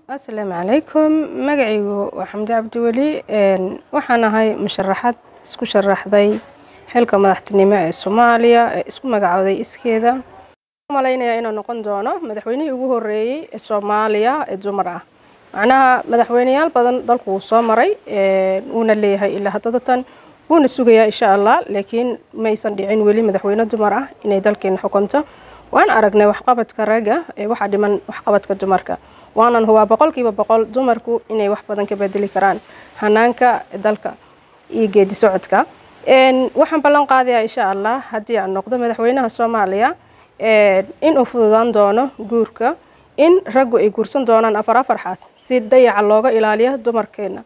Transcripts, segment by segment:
asalaamu calaykum magacaygu waa xamdi cabdiweli waxaan ahay musharaxad isku sharaxday xilka madaxtinimo ee soomaaliya ee isku magacooday iskeeda malaynayaa inuu noqon doono madaxweynihii ugu horeeyey ee soomaaliya ee dumar ah macnaha madaxweyneyaal badan dalku wuu soo maray wuuna leeyahay ilaa haddadatan wuuna sugayaa insha allah laakiin maysan dhicin weli madaxweyne dumar ah inay dalkeena xukunto waan aragnay waxqabadka ragga ee waxaa dhiman waxqabadka dumarka waanan hubaa boqolkiiba boqol dumarku inay wax badan ka bedeli karaan hanaanka dalka iyo geedi socodka waxaan ballan qaadayaa insha allah haddii aan noqdo madaxweynaha soomaaliya inuu fududaan doono guurka in raggu ay guursan doonaan afar afar xaas si dayaca looga ilaaliyo dumarkeena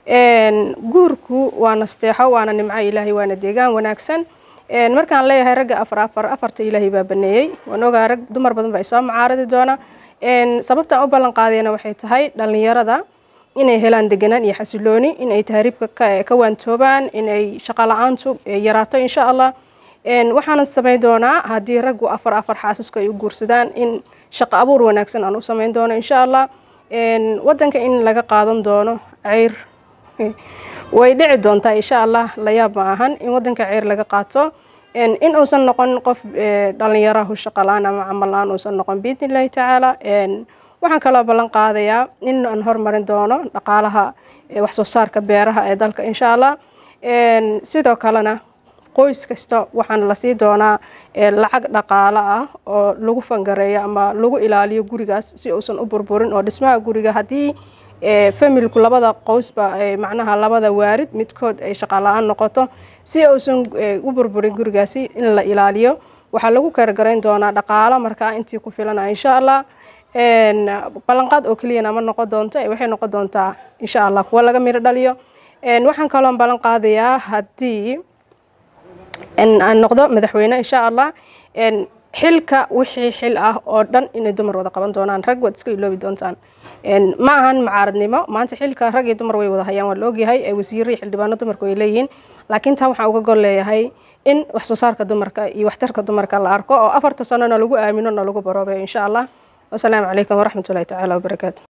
guurku waa nasteexo waana nimco ilaahay waana deegaan wanaagsan markaan leeyahay ragga afar afar afarta ilaahay baa baneeyey waan ogaa rag dumar badan baa isoo macaaradi doona sababtaan u ballan qaadayana waxay tahay dhallinyarada inay helaan deganaan iyo xasilooni inay tahriibka ka waantoobaan inay shaqo la-aantu yaraato insha allah waxaana samayn doonaa haddii raggu afar afar xaasisku ay u guursadaan in shaqo abuur wanaagsan aan u samayn doono insha allah wadanka in laga qaadan doono ceyr way dhici doontaa insha allah layaab ma ahan in wadanka ceyr laga qaato in uusan noqon qof dhalinyarahu shaqo la-aan ama camal la-aan uusan noqon biidni illahi tacaala waxaan kaloo ballan qaadayaa in aan hormarin doono dhaqaalaha waxsoo saarka beeraha ee dalka insha allah sidoo kalena qoys kasta waxaan lasii doonaa lacag dhaqaalo ah oo lagu fangareeyo ama lagu ilaaliyo gurigaas si uusan u burburin oo dhismaha guriga haddii familku labada qoysba macnaha labada waarid midkood ay shaqa la-aan noqoto si uusan u burburin gurigaasi in la ilaaliyo waxaa lagu kargarayn doonaa dhaqaalo markaa intii ku filana insha allah ballanqaad oo keliyana ma noqon doonto waxay noqon doontaa insha allah kuwa laga miro dhaliyo waxaan kaloon ballan qaadayaa haddii aan noqdo madaxweyne insha allah xilka wixii xil ah oo dhan inay dumar wada qaban doonaan rag waad iska iloobi doontaan ma ahan mucaaradnimo maanta xilka rag iyo dumar way wada hayaan waa la ogyahay wasiiro iyo xildhibaano dumarku ay leeyihiin laakiin taa waxaan uga gol leeyahay in wax soo saarka dumarka iyo waxtarka dumarka la arko oo afarta sanona lagu aamino na lagu baroobeyo insha allah wasalaamu calaykum waraxmatullahi tacaala wabarakaatu